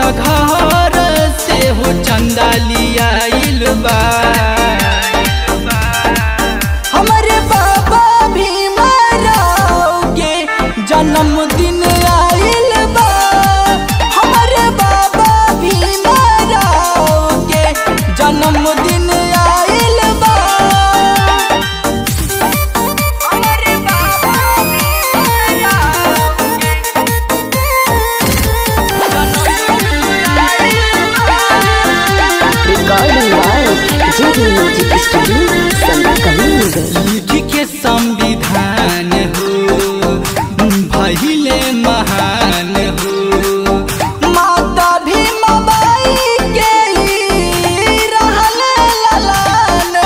घर से हो चंदा लियाइल बा हमारे बाबा भीमराव के जन्मदिन आइल बा हमारे बाबा भीमराव के जन्मदिन आइल बा हमारे बाबा भीमराव के Recording by JD Music Studio, Sankalinga. लिख के संविधान हो भहिले महान हो माता भीमबाई के ही रहल ललान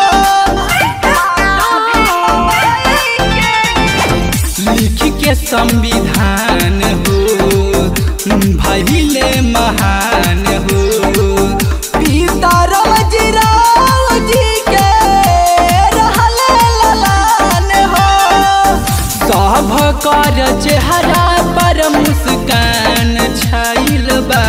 हो लिख के संविधान हो भहिले महान हो पिता रामजीराव जी के रहल ललान हो सभ कर चेहरा पर मुस्कान छाइल बा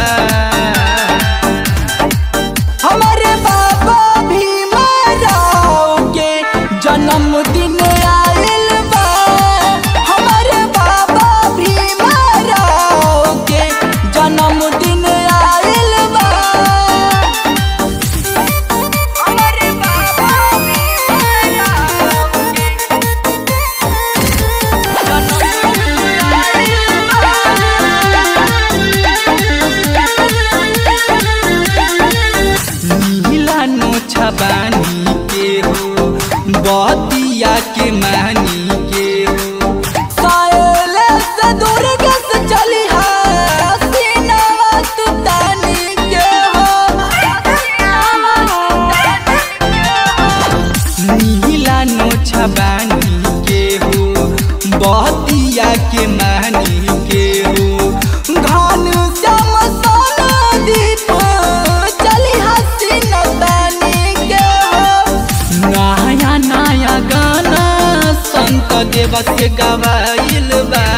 हमारे बाबा भीमराव के जन्मदिन आइल बा हमारे बाबा भीमराव के जन्मदिन आइल बा हमारे बाबा भीमराव के जन्मदिन नीला नोछा बानी के हो बतिया के मानी के हो सायले से दुर्ग से चली है सीनावा तू तानी के हो नीला नोछा बानी के हो बतिया के मानी के हो घन श्याम सोना दीप चली हसीन तानी के हो नया नया गाना संत देव से गवाइल बा